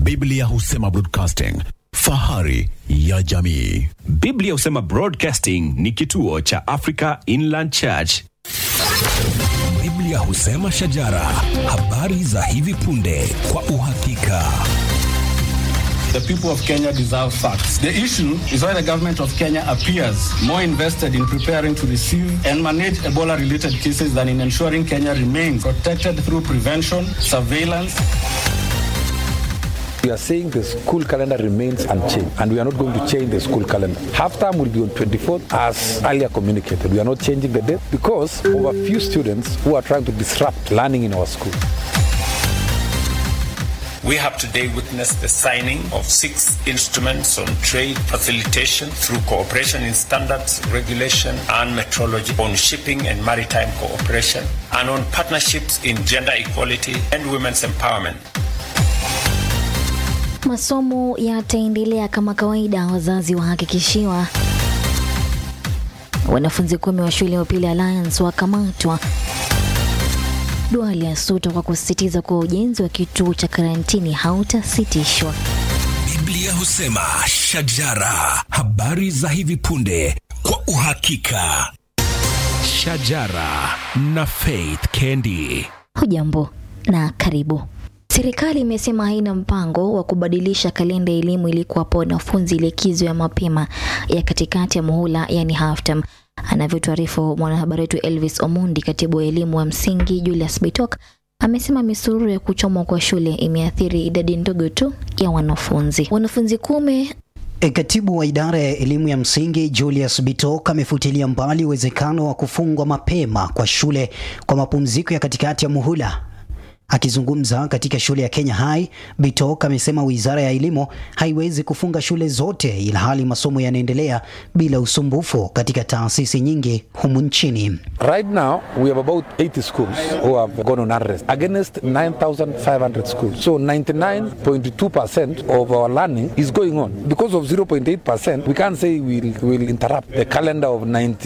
Biblia husema broadcasting, fahari ya jamii. Biblia husema Broadcasting ni kituo cha Africa Inland Church. Biblia husema shajara, habari za hivi punde kwa uhakika. The people of Kenya deserve facts. The issue is why the government of Kenya appears more invested in preparing to receive and manage Ebola related cases than in ensuring Kenya remains protected through prevention, surveillance, We are saying the school calendar remains unchanged, and we are not going to change the school calendar. Half term will be on 24th, as earlier communicated. We are not changing the date because of a few students who are trying to disrupt learning in our school. We have today witnessed the signing of six instruments on trade facilitation through cooperation in standards, regulation, and metrology, on shipping and maritime cooperation, and on partnerships in gender equality and women's empowerment. Masomo yataendelea kama kawaida, wazazi wahakikishiwa. Wanafunzi kumi wa shule ya upili Alliance wakamatwa. Duale asuta kwa kusisitiza kuwa ujenzi wa kituo cha karantini hautasitishwa. Biblia husema shajara, habari za hivi punde kwa uhakika. Shajara na Faith Kendi. Hujambo na karibu. Serikali imesema haina mpango wa kubadilisha kalenda ya elimu ili kuwapa wanafunzi likizo ya mapema ya katikati ya muhula, yani half term. Anavyotuarifu mwanahabari wetu Elvis Omundi, katibu wa elimu wa msingi Julius Bitok amesema misururu ya kuchomwa kwa shule imeathiri idadi ndogo tu ya wanafunzi. Wanafunzi kumi E, Katibu wa idara ya elimu ya msingi Julius Bitok amefutilia mbali uwezekano wa kufungwa mapema kwa shule kwa mapumziko ya katikati ya muhula. Akizungumza katika shule ya Kenya High, Bitok amesema wizara ya elimu haiwezi kufunga shule zote ilhali masomo yanaendelea bila usumbufu katika taasisi nyingi humu nchini. Right now, we have about 80 schools who have gone on unrest against 9,500 schools. So 99.2% of our learning is going on. Because of 0.8%, we can't say we'll, we'll interrupt the calendar of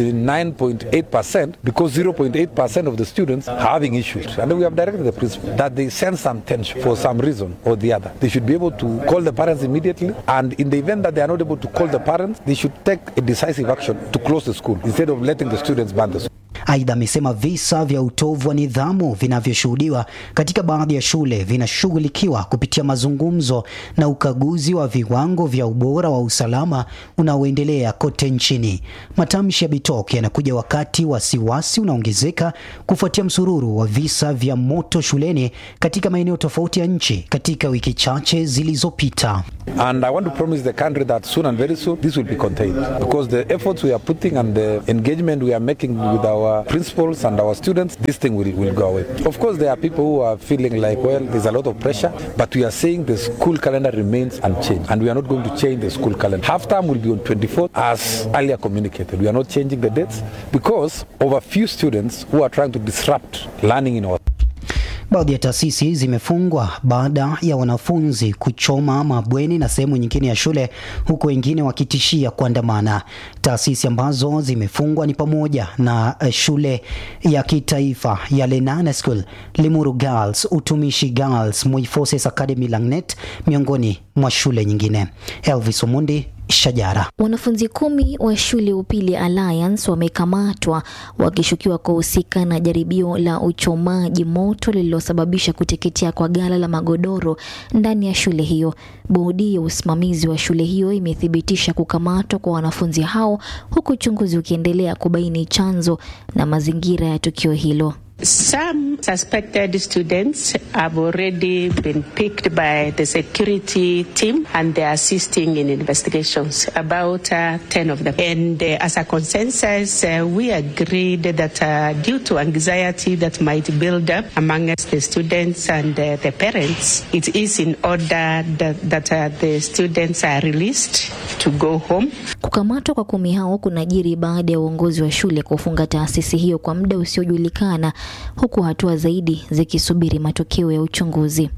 99.8% because 0.8% of the students are having issues. And we have directed the principal that they sense some tension for some reason or the other. They should be able to call the parents immediately. And in the event that they are not able to call the parents, they should take a decisive action to close the school instead of letting the students ban the school. Aidha, amesema visa vya utovu wa nidhamu vinavyoshuhudiwa katika baadhi ya shule vinashughulikiwa kupitia mazungumzo na ukaguzi wa viwango vya ubora wa usalama unaoendelea kote nchini. Matamshi ya Bitok yanakuja wakati wasiwasi unaongezeka kufuatia msururu wa visa vya moto shuleni katika maeneo tofauti ya nchi katika wiki chache zilizopita. And I want to promise the country that soon and very soon this will be contained because the efforts we are putting and the engagement we are making with our principals and our students, this thing will, will go away. Of course, there are people who are feeling like, well, there's a lot of pressure, but we are saying the school calendar remains unchanged and we are not going to change the school calendar. Half term will be on 24th as earlier communicated. We are not changing the dates because of a few students who are trying to disrupt learning in our Baadhi ya taasisi zimefungwa baada ya wanafunzi kuchoma mabweni na sehemu nyingine ya shule huku wengine wakitishia kuandamana. Taasisi ambazo zimefungwa ni pamoja na eh, shule ya kitaifa ya Lenana School, Limuru Girls, Utumishi Girls, Moi Forces Academy Langnet miongoni mwa shule nyingine. Elvis Omundi, Shajara. Wanafunzi kumi wa shule ya upili Alliance wamekamatwa wakishukiwa kuhusika na jaribio la uchomaji moto lililosababisha kuteketea kwa ghala la magodoro ndani ya shule hiyo. Bodi ya usimamizi wa shule hiyo imethibitisha kukamatwa kwa wanafunzi hao huku uchunguzi ukiendelea kubaini chanzo na mazingira ya tukio hilo. Some suspected students have already been picked by the security team and they are assisting in investigations, about uh, 10 of them. And uh, as a consensus, uh, we agreed that uh, due to anxiety that might build up amongst the students and uh, the parents, it is in order that, that uh, the students are released to go home. Kukamatwa kwa kumi hao kunajiri baada ya uongozi wa shule kufunga taasisi hiyo kwa muda usiojulikana huku hatua zaidi zikisubiri matokeo ya uchunguzi.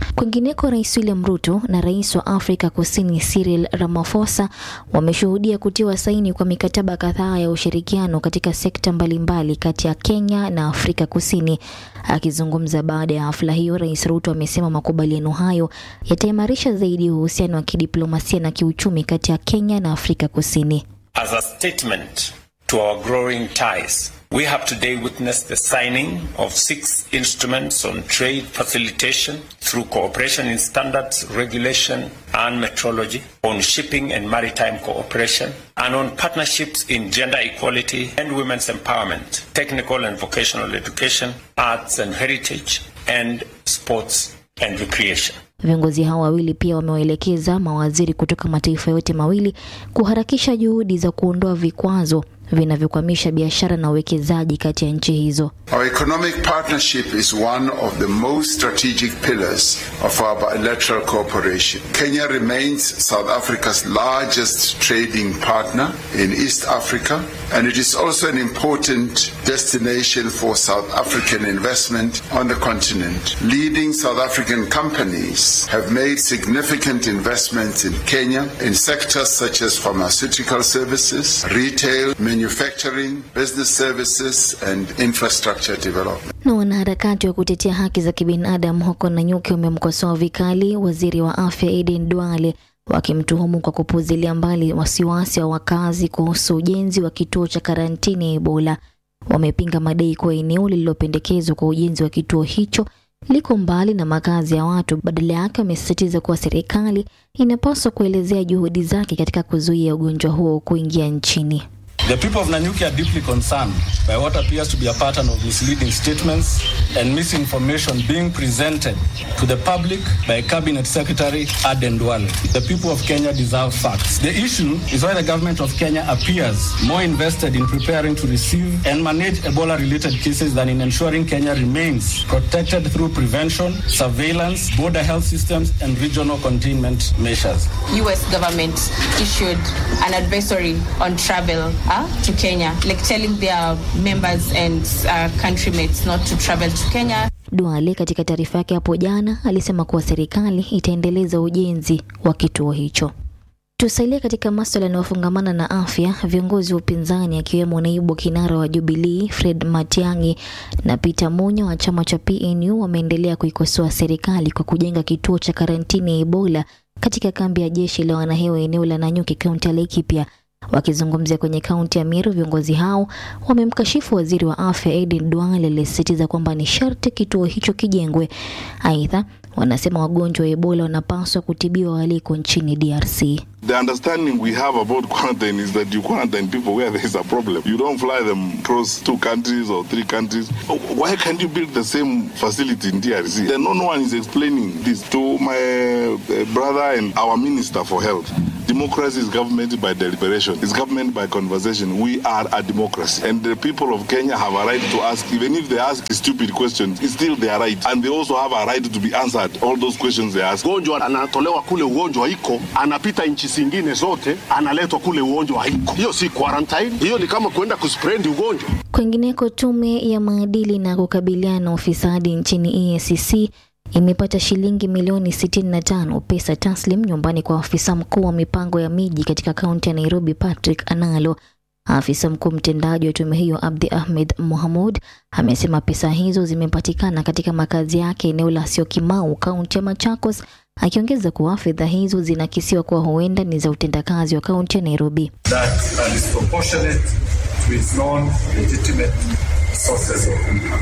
Kwingineko, Rais William Ruto na rais wa Afrika Kusini Cyril Ramaphosa wameshuhudia kutiwa saini kwa mikataba kadhaa ya ushirikiano katika sekta mbalimbali kati ya Kenya na Afrika Kusini. Akizungumza baada ya hafla hiyo, Rais Ruto amesema makubaliano hayo yataimarisha zaidi uhusiano wa kidiplomasia na kiuchumi kati ya Kenya na Afrika Kusini. As a statement to our growing ties, we have today witnessed the signing of six instruments on trade facilitation through cooperation in standards, regulation, and metrology, on shipping and maritime cooperation, and on partnerships in gender equality and women's empowerment, technical and vocational education, arts and heritage, and sports and recreation. Viongozi hao wawili pia wamewaelekeza mawaziri kutoka mataifa yote mawili kuharakisha juhudi za kuondoa vikwazo vinavyokwamisha biashara na uwekezaji kati ya nchi hizo. Our economic partnership is one of the most strategic pillars of our bilateral cooperation. Kenya remains South Africa's largest trading partner in East Africa, and it is also an important destination for South African investment on the continent. Leading South African companies have made significant investments in Kenya in sectors such as pharmaceutical services, retail, manufacturing, business services, and infrastructure development. Na wanaharakati wa kutetea haki za kibinadamu huko Nanyuki wamemkosoa vikali waziri wa afya Aden Duale wakimtuhumu kwa kupuzilia mbali wasiwasi wa wakazi kuhusu ujenzi wa kituo cha karantini ya Ebola. Wamepinga madai kuwa eneo lililopendekezwa kwa ujenzi wa kituo hicho liko mbali na makazi ya watu. Badala yake, wamesisitiza kuwa serikali inapaswa kuelezea juhudi zake katika kuzuia ugonjwa huo kuingia nchini. The people of Nanyuki are deeply concerned by what appears to be a pattern of misleading statements and misinformation being presented to the public by Cabinet Secretary Aden Duale. The people of Kenya deserve facts. The issue is why the government of Kenya appears more invested in preparing to receive and manage Ebola-related cases than in ensuring Kenya remains protected through prevention, surveillance, border health systems, and regional containment measures. U.S. government issued an advisory on travel uh, to Kenya, like telling their members and uh, countrymates not to travel to Kenya. Duale katika taarifa yake hapo jana alisema kuwa serikali itaendeleza ujenzi wa kituo hicho. Tusalie katika maswala yanayofungamana na afya. Viongozi wa upinzani akiwemo naibu kinara wa Jubilee Fred Matiang'i na Peter Munya wa chama cha PNU wameendelea kuikosoa serikali kwa kujenga kituo cha karantini ya Ebola katika kambi ya jeshi la wanahewa eneo la Nanyuki, kaunti ya Laikipia. Wakizungumzia kwenye kaunti ya Meru, viongozi hao wamemkashifu waziri wa afya Aden Duale aliyesisitiza kwamba ni sharti kituo hicho kijengwe. Aidha, wanasema wagonjwa wa Ebola wanapaswa kutibiwa waliko nchini DRC. The understanding we have about quarantine is that you quarantine people where there is a problem. You don't fly them across two countries or three countries. Why can't you build the same facility in DRC? Then no one is explaining this to my uh, brother and our minister for health. Democracy is government by deliberation. It's government by conversation. We are a democracy. And the people of Kenya have a right to ask, even if they ask stupid questions, it's still their right. And they also have a right to be answered all those questions they ask. Ugonjwa anatolewa kule ugonjwa iko, anapita nchi zingine zote, analetwa kule ugonjwa haiko. Hiyo si quarantine, hiyo ni kama kwenda kuspread ugonjwa. Kwingineko, tume ya maadili na kukabiliana na ufisadi nchini EACC imepata shilingi milioni 65 pesa taslim nyumbani kwa afisa mkuu wa mipango ya miji katika kaunti ya Nairobi Patrick Analo. Afisa mkuu mtendaji wa tume hiyo Abdi Ahmed Mohamud amesema pesa hizo zimepatikana katika makazi yake eneo la Syokimau, kaunti ya Machakos, akiongeza kuwa fedha hizo zinakisiwa kuwa huenda ni za utendakazi wa kaunti ya Nairobi. that are disproportionate to its non-legitimate sources of income.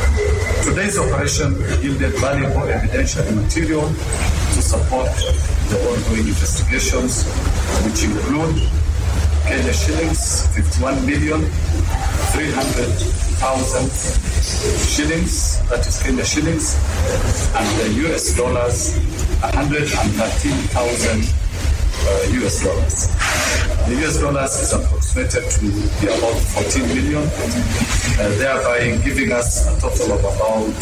Today's operation yielded valuable evidential material to support the ongoing investigations, which include Kenya shillings 51 million 300,000 shillings, that is Kenya shillings, and the US dollars 113,000 uh, US dollars. The US dollars is approximated to be about 14 million, uh, thereby giving us a total of about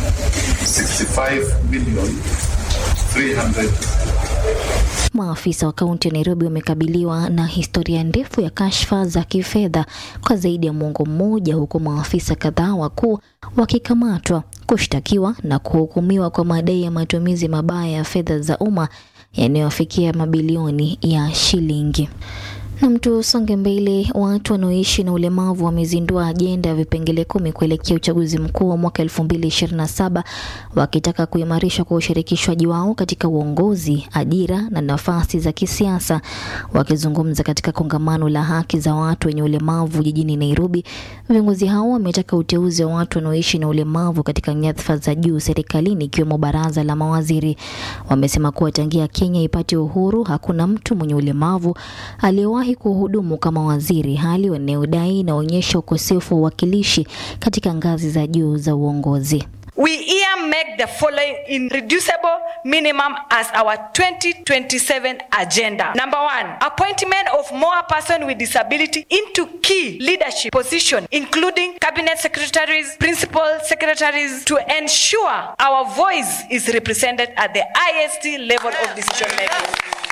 65 million 300 Maafisa wa kaunti ya Nairobi wamekabiliwa na historia ndefu ya kashfa za kifedha kwa zaidi ya mwongo mmoja, huku maafisa kadhaa wakuu wakikamatwa kushtakiwa na kuhukumiwa kwa madai ya matumizi mabaya ya fedha za umma yanayofikia mabilioni ya shilingi. Na mtu songe mbele, watu wanaoishi na ulemavu wamezindua ajenda ya vipengele kumi kuelekea uchaguzi mkuu wa mwaka 2027 wakitaka kuimarishwa kwa ushirikishwaji wao katika uongozi, ajira na nafasi za kisiasa. Wakizungumza katika kongamano la haki za watu wenye ulemavu jijini Nairobi, viongozi hao wametaka uteuzi wa watu wanaoishi na ulemavu katika nyadhifa za juu serikalini ikiwemo baraza la mawaziri. Wamesema kuwa tangia Kenya ipate uhuru hakuna mtu mwenye ulemavu aliyewahi kuhudumu kama waziri, hali wanayodai inaonyesha ukosefu wa uwakilishi katika ngazi za juu za uongozi. We here make the following irreducible minimum as our 2027 agenda. Number one, appointment of more person with disability into key leadership position, including cabinet secretaries, principal secretaries, to ensure our voice is represented at the highest level of decision making.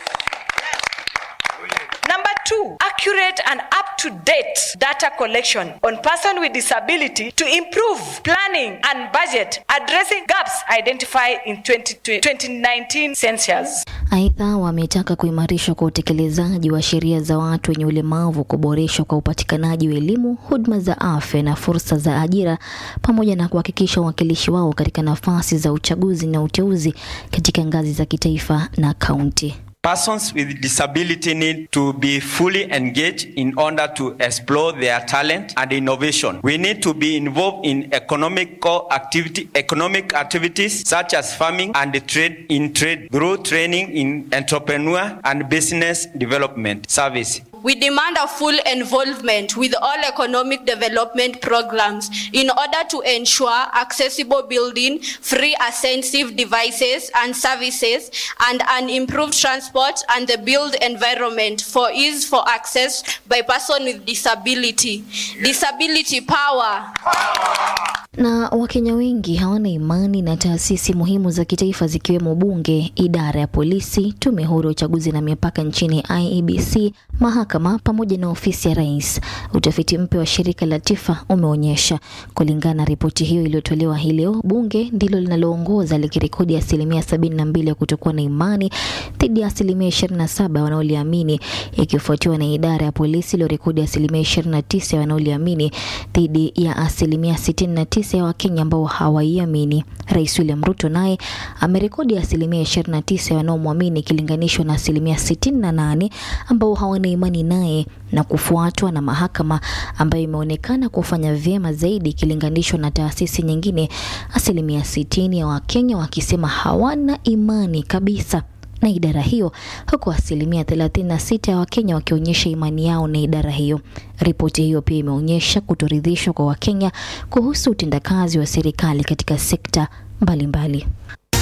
Number two, accurate and up-to-date data collection on person with disability to improve planning and budget, addressing gaps identified in 20, 2019 census. Aidha, wametaka kuimarishwa kwa utekelezaji wa sheria za watu wenye ulemavu, kuboreshwa kwa upatikanaji wa elimu, huduma za afya na fursa za ajira, pamoja na kuhakikisha uwakilishi wao katika nafasi za uchaguzi na uteuzi katika ngazi za kitaifa na kaunti. Persons with disability need to be fully engaged in order to explore their talent and innovation. We need to be involved in economical activity, economic activities such as farming and trade in trade through training in entrepreneur and business development service. We demand a full involvement with all economic development programs in order to ensure accessible building, free ascensive devices and services, and an improved transport and the build environment for ease for access by person with disability. Disability power. Na Wakenya wengi hawana imani na taasisi muhimu za kitaifa zikiwemo bunge, idara ya polisi, tume huru ya uchaguzi na mipaka nchini IEBC, mahakama pamoja na ofisi ya rais. Utafiti mpya wa shirika la TIFA umeonyesha. Kulingana na ripoti hiyo iliyotolewa hii leo, bunge ndilo linaloongoza likirekodi asilimia sabini na mbili ya kutokuwa na imani dhidi ya asilimia ishirini na saba wanaoliamini, ikifuatiwa na idara ya polisi iliyorekodi asilimia ishirini na tisa wanaoliamini dhidi ya asilimia sitini na tisa ya Wakenya ambao hawaiamini. Rais William Ruto naye amerekodi asilimia ishirini na tisa wanaomwamini ikilinganishwa na asilimia sitini na nane ambao hawana imani naye na kufuatwa na mahakama ambayo imeonekana kufanya vyema zaidi ikilinganishwa na taasisi nyingine, asilimia sitini ya Wakenya wakisema hawana imani kabisa na idara hiyo huku asilimia 36 ya Wakenya wakionyesha imani yao na idara hiyo. Ripoti hiyo pia imeonyesha kutoridhishwa kwa Wakenya kuhusu utendakazi wa serikali katika sekta mbalimbali mbali.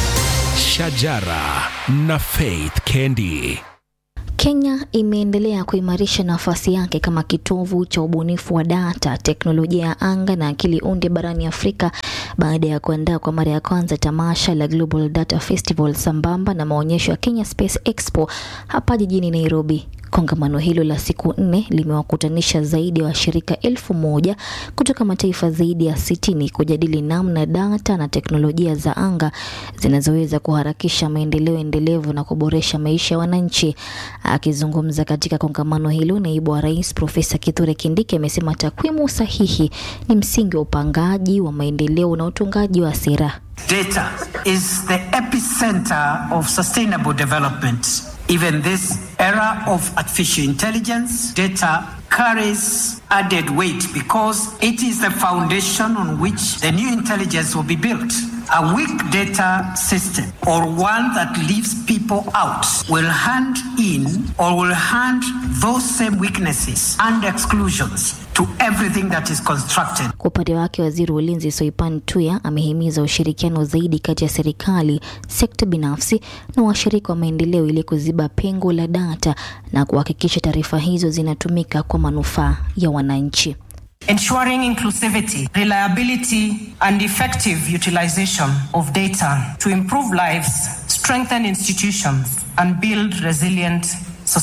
Shajara na Faith Kendi. Kenya imeendelea kuimarisha nafasi yake kama kitovu cha ubunifu wa data, teknolojia ya anga na akili unde barani Afrika baada ya kuandaa kwa mara ya kwanza tamasha la Global Data Festival sambamba na maonyesho ya Kenya Space Expo hapa jijini Nairobi. Kongamano hilo la siku nne limewakutanisha zaidi ya wa washirika elfu moja kutoka mataifa zaidi ya sitini kujadili namna data na teknolojia za anga zinazoweza kuharakisha maendeleo endelevu na kuboresha maisha ya wananchi. Akizungumza katika kongamano hilo, naibu wa rais Profesa Kithure Kindiki amesema takwimu sahihi ni msingi wa upangaji wa maendeleo na utungaji wa sera. Data is the epicenter of sustainable development. Even this era of artificial intelligence, data carries added weight because it is the foundation on which the new intelligence will be built. A weak data system or one that leaves people out will hand in or will hand those same weaknesses and exclusions to everything that is constructed. Kwa upande wake, waziri wa ulinzi Soipan Tuya amehimiza ushirikiano zaidi kati ya serikali, sekta binafsi na washirika wa maendeleo ili kuziba pengo la data na kuhakikisha taarifa hizo zinatumika kwa manufaa ya wananchi. Ensuring inclusivity, reliability, and effective utilization of data to improve lives, strengthen institutions, and build resilient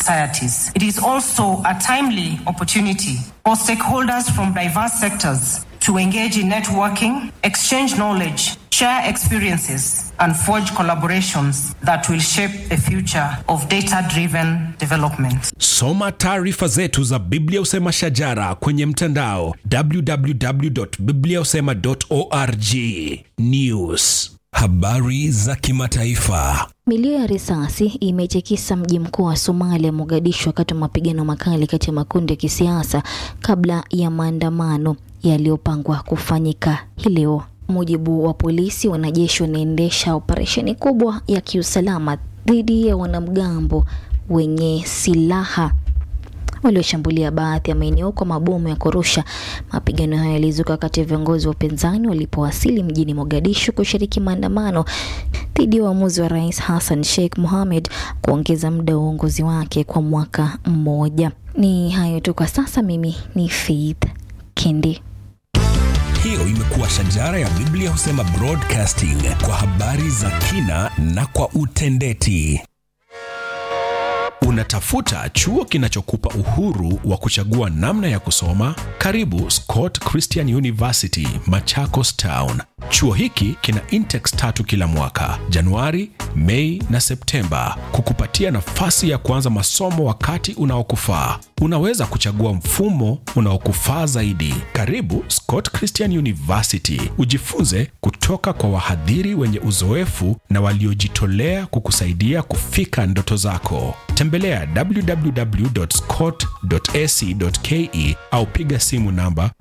societies. It is also a timely opportunity for stakeholders from diverse sectors to engage in networking, exchange knowledge, share experiences, and forge collaborations that will shape the future of data driven development. Soma taarifa zetu za Biblia Usema Shajara kwenye mtandao www.bibliausema.org. News, habari za kimataifa. Milio ya risasi imetikisa mji mkuu wa Somalia, Mogadishu, wakati wa mapigano makali kati ya makundi ya kisiasa kabla ya maandamano yaliyopangwa kufanyika hii leo. Mujibu wa polisi, wanajeshi wanaendesha operesheni kubwa ya kiusalama dhidi ya wanamgambo wenye silaha walioshambulia baadhi ya maeneo kwa mabomu ya kurusha. Mapigano hayo yalizuka wakati viongozi wa upinzani walipowasili mjini Mogadishu kushiriki maandamano dhidi ya uamuzi wa Rais Hassan Sheikh Mohamed kuongeza muda wa uongozi wake kwa mwaka mmoja. Ni hayo tu kwa sasa. Mimi ni Faith Kendi. Hiyo imekuwa Shajara ya Biblia Husema Broadcasting kwa habari za kina na kwa utendeti. Unatafuta chuo kinachokupa uhuru wa kuchagua namna ya kusoma? Karibu Scott Christian University, Machakos Town. Chuo hiki kina intex tatu kila mwaka, Januari, Mei na Septemba, kukupatia nafasi ya kuanza masomo wakati unaokufaa. Unaweza kuchagua mfumo unaokufaa zaidi. Karibu Scott Christian University, ujifunze kutoka kwa wahadhiri wenye uzoefu na waliojitolea kukusaidia kufika ndoto zako. Tembelea www.scott.ac.ke au piga simu namba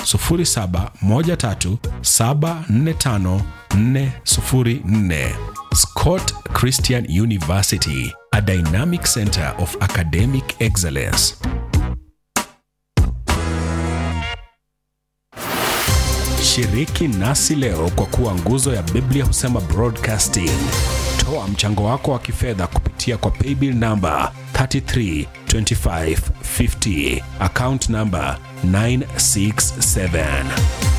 0713745404. Scott Christian University, a dynamic center of academic excellence. Shiriki nasi leo kwa kuwa nguzo ya Biblia Husema Broadcasting. Toa mchango wako wa kifedha kupitia kwa paybill namba 332550 account namba 967.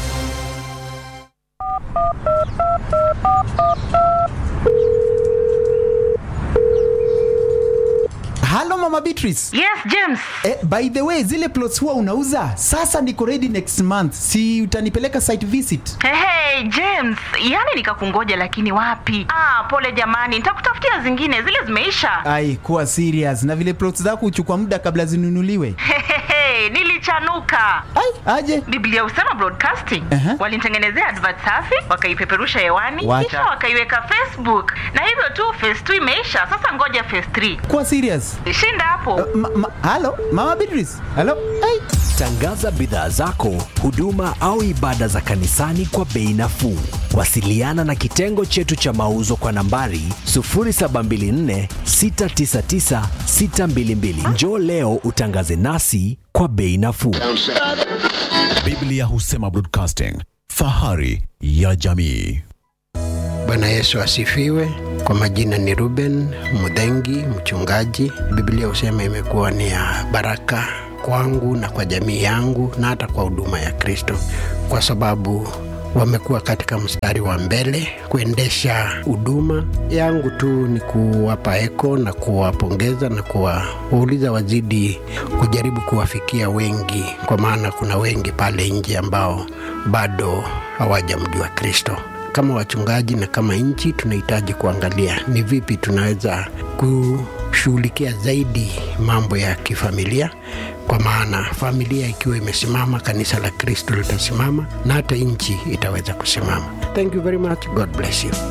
halo mama beatrice yes james eh, by the way zile plots huwa unauza sasa niko ready next month si utanipeleka site visit hey, hey, james yani nikakungoja lakini wapi ah, pole jamani nitakutafutia zingine zile zimeisha ai kuwa serious na vile plots zako huchukua muda kabla zinunuliwe Hehehe, nilichanuka ai aje biblia usema broadcasting Aha. walinitengenezea advert safi wakaipeperusha hewani Wacha. kisha wakaiweka facebook na hivyo tu phase 2 imeisha sasa ngoja phase 3 kuwa serious shinda hapo ma, ma, halo mama beatrice halo ai Tangaza bidhaa zako, huduma au ibada za kanisani kwa bei nafuu. Wasiliana na kitengo chetu cha mauzo kwa nambari 0724 699 622. Njoo leo utangaze nasi kwa bei nafuu. Biblia Husema Broadcasting, fahari ya jamii. Bwana Yesu asifiwe. Kwa majina ni Ruben Mudhengi, mchungaji. Biblia husema imekuwa ni ya baraka kwangu na kwa jamii yangu na hata kwa huduma ya Kristo, kwa sababu wamekuwa katika mstari wa mbele kuendesha huduma yangu. Tu ni kuwapa eko na kuwapongeza na kuwauliza wazidi kujaribu kuwafikia wengi, kwa maana kuna wengi pale nje ambao bado hawajamjua Kristo kama wachungaji na kama nchi tunahitaji kuangalia ni vipi tunaweza kushughulikia zaidi mambo ya kifamilia kwa maana familia ikiwa imesimama kanisa la kristo litasimama na hata nchi itaweza kusimama thank you very much god bless you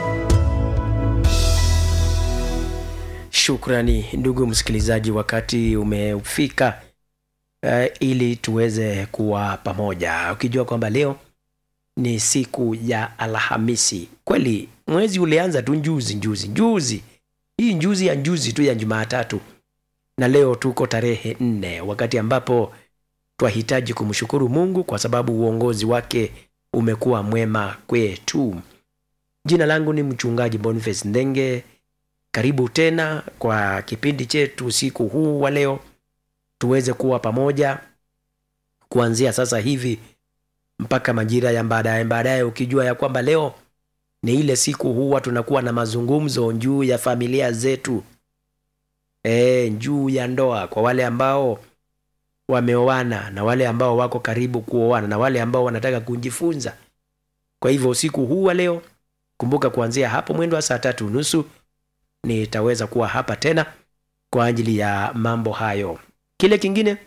Shukrani ndugu msikilizaji, wakati umefika uh, ili tuweze kuwa pamoja, ukijua kwamba leo ni siku ya Alhamisi. Kweli mwezi ulianza tu njuzi njuzi njuzi, hii njuzi ya njuzi tu ya Jumatatu, na leo tuko tarehe nne, wakati ambapo twahitaji kumshukuru Mungu kwa sababu uongozi wake umekuwa mwema kwetu. Jina langu ni mchungaji Boniface Ndenge. Karibu tena kwa kipindi chetu usiku huu wa leo, tuweze kuwa pamoja kuanzia sasa hivi mpaka majira ya baadaye baadaye, ukijua ya kwamba leo ni ile siku huwa tunakuwa na mazungumzo juu ya familia zetu, e, juu ya ndoa. Kwa wale ambao wameoana na wale ambao wako karibu kuoana na wale ambao wanataka kujifunza kwa hivyo usiku huu wa leo kumbuka kuanzia hapo mwendo wa saa tatu nusu nitaweza kuwa hapa tena kwa ajili ya mambo hayo kile kingine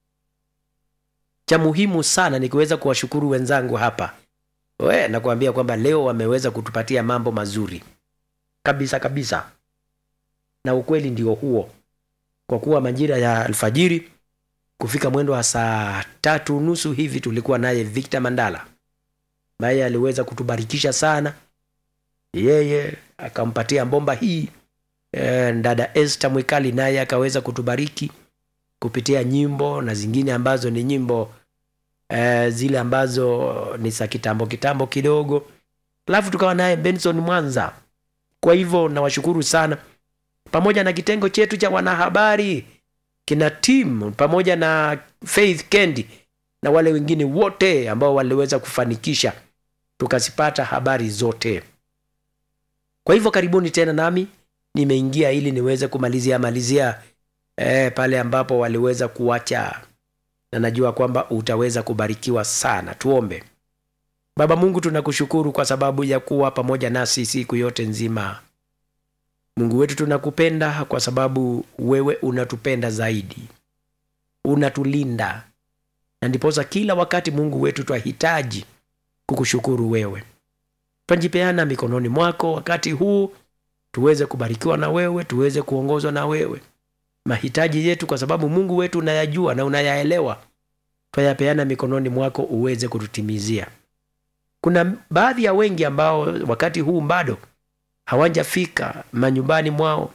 cha muhimu sana ni kuweza kuwashukuru wenzangu hapa we nakuambia kwamba leo wameweza kutupatia mambo mazuri kabisa kabisa na ukweli ndio huo kwa kuwa majira ya alfajiri kufika mwendo wa saa tatu nusu hivi tulikuwa naye victor mandala ambaye aliweza kutubarikisha sana yeye akampatia bomba hii e, dada este mwikali naye akaweza kutubariki kupitia nyimbo na zingine ambazo ni nyimbo e, zile ambazo ni za kitambo kitambo kidogo alafu tukawa naye benson mwanza kwa hivyo nawashukuru sana pamoja na kitengo chetu cha wanahabari kina tim pamoja na faith kendi na wale wengine wote ambao waliweza kufanikisha tukazipata habari zote kwa hivyo karibuni tena nami nimeingia ili niweze kumalizia malizia eh, pale ambapo waliweza kuacha na najua kwamba utaweza kubarikiwa sana tuombe baba mungu tunakushukuru kwa sababu ya kuwa pamoja nasi siku yote nzima mungu wetu tunakupenda kwa sababu wewe unatupenda zaidi unatulinda na ndiposa kila wakati mungu wetu twahitaji kukushukuru wewe twajipeana mikononi mwako wakati huu tuweze kubarikiwa na wewe tuweze kuongozwa na wewe mahitaji yetu kwa sababu mungu wetu unayajua na unayaelewa twayapeana mikononi mwako uweze kututimizia kuna baadhi ya wengi ambao wakati huu bado hawajafika manyumbani mwao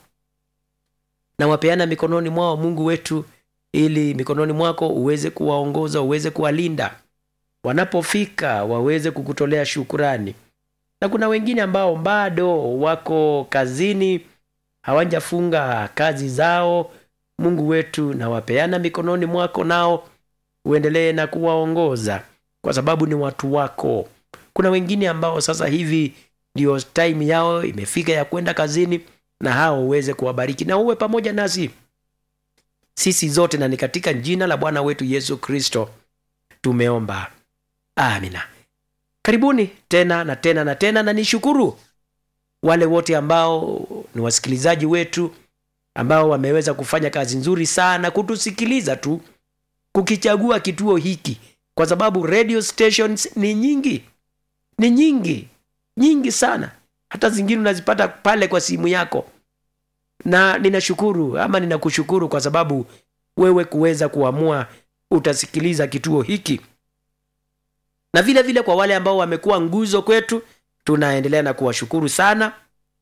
na wapeana mikononi mwao mungu wetu ili mikononi mwako uweze kuwaongoza uweze kuwalinda wanapofika waweze kukutolea shukurani na kuna wengine ambao bado wako kazini hawajafunga kazi zao mungu wetu na wapeana mikononi mwako nao uendelee na kuwaongoza kwa sababu ni watu wako kuna wengine ambao sasa hivi ndio time yao imefika ya kwenda kazini na hao uweze kuwabariki na uwe pamoja nasi sisi zote na ni katika jina la bwana wetu yesu kristo tumeomba amina karibuni tena na tena na tena na nishukuru wale wote ambao ni wasikilizaji wetu ambao wameweza kufanya kazi nzuri sana kutusikiliza tu kukichagua kituo hiki kwa sababu radio stations ni nyingi ni nyingi nyingi sana hata zingine unazipata pale kwa simu yako na ninashukuru ama ninakushukuru kwa sababu wewe kuweza kuamua utasikiliza kituo hiki na vile vile kwa wale ambao wamekuwa nguzo kwetu tunaendelea na kuwashukuru sana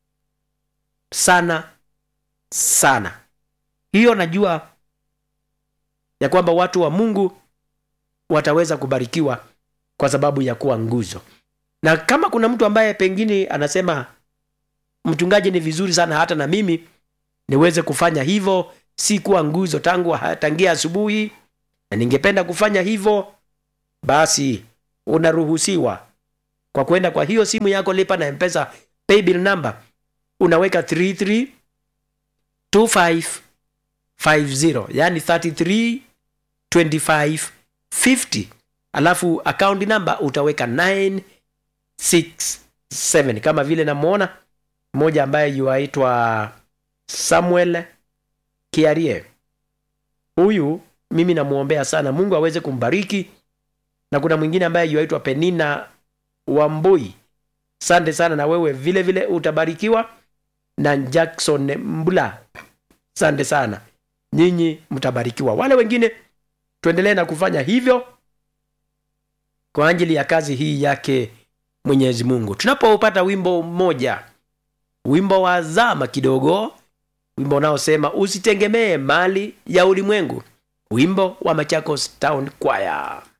sana sana hiyo najua ya kwamba watu wa mungu wataweza kubarikiwa kwa sababu ya kuwa nguzo na kama kuna mtu ambaye pengine anasema mchungaji ni vizuri sana hata na mimi niweze kufanya hivyo si kuwa nguzo tangu tangia asubuhi na ningependa kufanya hivyo basi unaruhusiwa kwa kwenda kwa hiyo simu yako lipa na mpesa paybill number unaweka 332550 yani 332550 alafu account number utaweka 967 kama vile namwona mmoja ambaye yuaitwa samuel kiarie huyu mimi namwombea sana mungu aweze kumbariki na kuna mwingine ambaye yuaitwa penina wambui sante sana na wewe vile vile utabarikiwa na jackson mbula sante sana nyinyi mtabarikiwa wale wengine tuendelee na kufanya hivyo kwa ajili ya kazi hii yake mwenyezi mungu tunapopata wimbo mmoja wimbo wa zama kidogo wimbo unaosema usitegemee mali ya ulimwengu wimbo wa machakos town choir